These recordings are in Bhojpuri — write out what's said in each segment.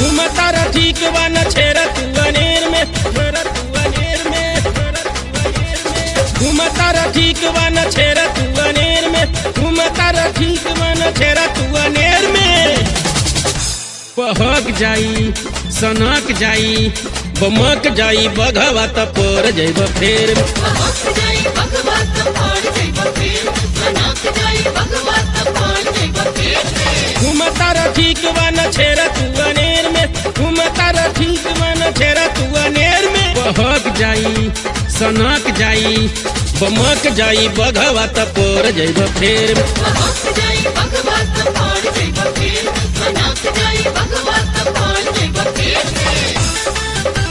घूमता रह ठीक बा न छेरा तू अनेर में छेरा तू अनेर में छेरा तू अनेर में घूमता रह ठीक बा न छेरा तू अनेर में घूमता रह ठीक बा न छेरा तू अनेर में पहक जाई सनक जाई बमक जाई बघवा त पर जैब फेर में बहक जाई भगवत पार जैब फेर मनाक जाई भगवत पार जैब फेर घूमता रह ठीक बा न छेरा तू अनेर में घूमता रह ठीक बा न छेरा तू अनेर में बहक जाई सनक जाई बमक जाई बघवा त पर जैब फेर में बहक जाई भगवत पार जैब फेर मनाक जाई भगवत पार जैब फेर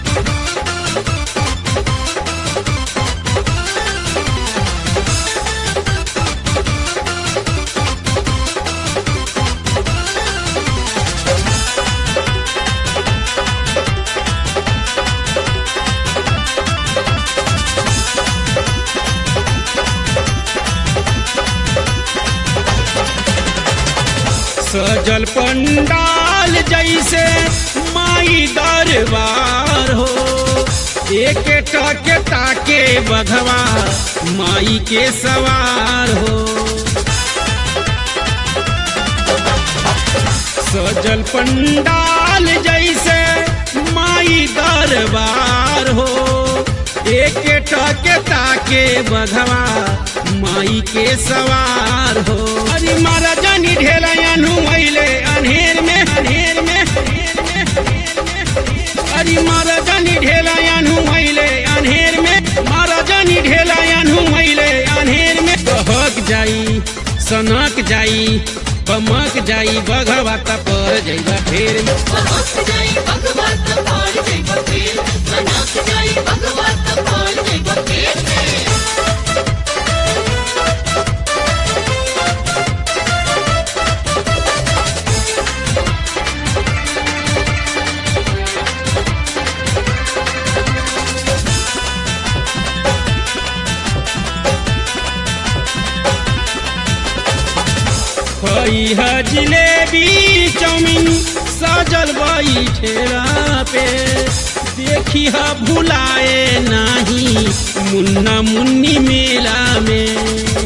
सजल पंडाल जैसे माई दरबार हो एक टके ताके बघवा माई के सवार हो सजल पंडाल जैसे माई दरबार हो एक टके ताके बघवा माई के सवार हो अरे मारा जानी ढेला अनु मैले अनहेर में अनहेर में अनहेर में, अनहेर में। अरे मारा जानी ढेला अनु मैले अनहेर में मारा जानी ढेला अनु मैले अनहेर में बहक जाई सनक जाई बमक जाई बघवा त पर जइबा फेर में बहक जाई भगवत पार जैब फेर मनाक जाई भगवत पार जैब फेर खई है जिलेबी चाउमीन सजल बई ठेला पे देखी है भुलाए नाही मुन्ना मुन्नी मेला में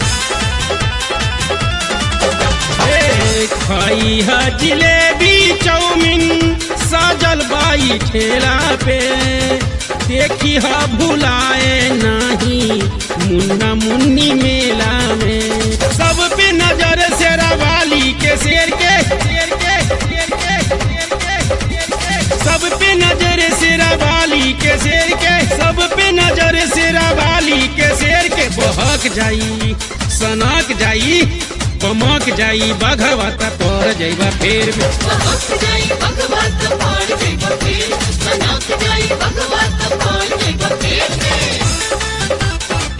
ए, खई है जिलेबी चाउमीन सजल बाई ठेला पे देखी है भुलाए नाही मुन्ना मुन्नी मेला में सब पे नजर शेरा वाली के शेर के शेर के शेर के शेर के शेर के सब पे नजर शेरा वाली के शेर के सब पे नजर शेरा वाली के शेर के बहक जाई सनक जाई बमक जाई बघवा त पर जइबा फेर में बहक जाई भगवत पार जैब फेर मनाक जाई भगवत पार जैब फेर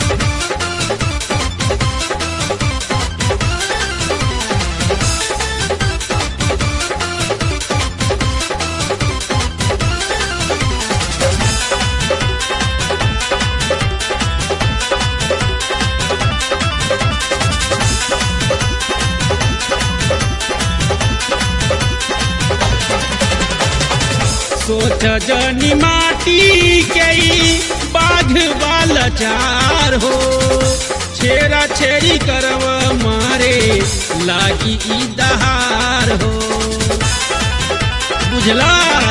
सोच जनी माटी के ई बाघ वाला चार हो छेरा छेरी करव मारे लागी ई दहार हो बुझला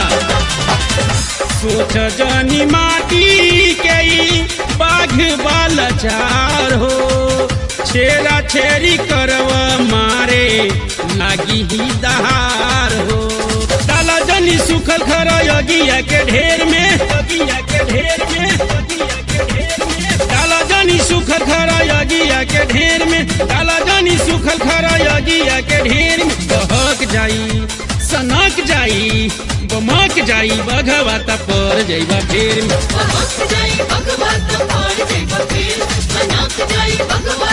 सोच जनी माटी के ई बाघ वाला चार हो छेरा छेरी करव मारे लागी ही दहार हो डाला जनी सुखल खरा यगिया के ढेर में यगिया के ढेर में यगिया के ढेर में डाला जनी सुखल खरा यगिया के ढेर में डाला जनी सुखल खरा यगिया के ढेर में बहक जाई सनक जाई बमक जाई बघवा त पर जइबा फेर में बहक जाई भगवत पार जैब फेर मनाक जाई भगवत